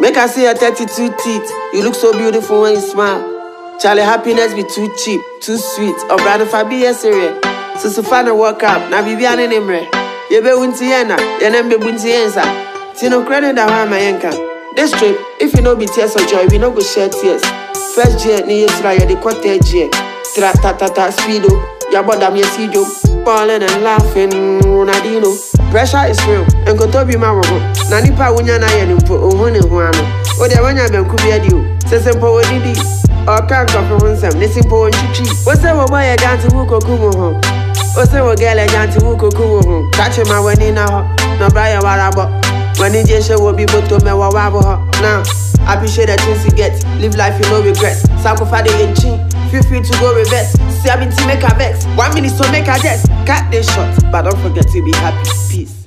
Make I see your 32 teeth. You look so beautiful when you smile. Charlie, happiness be too cheap, too sweet. Or brother, if I be a serious. So, so far, work up. Now, be an enemy. You be winti yena, you nem be winti yensa. Tino credit that one my yanka. This trip, if you no be tears of joy, we no go share tears. First year, ni yes, right, the quarter year. Tra ta ta ta speedo. Ya bother me see you balling and laughing, Ronaldinho. Pressure is real, and go to be my robo. Na nipa wunya na ye nimpo, ohu ne ho ano. O de wanya benku bi adi o. Se se mpo woni di. O kan ko fi hunsam, ne simpo won chichi. O se wo boy e dance wu koku mo ho. O se wo girl e dance wu koku mo ho. Catch my wani na ho. No bra ya warabo. Wani je she wo bi boto me wa wa bo ho. Now, appreciate the things you get. Live life you no regrets. Sacrifice the chin. Feel free to go reverse. See, I've been to make a vex. One minute, so make a guess. Cut this shot, but don't forget to be happy. Peace.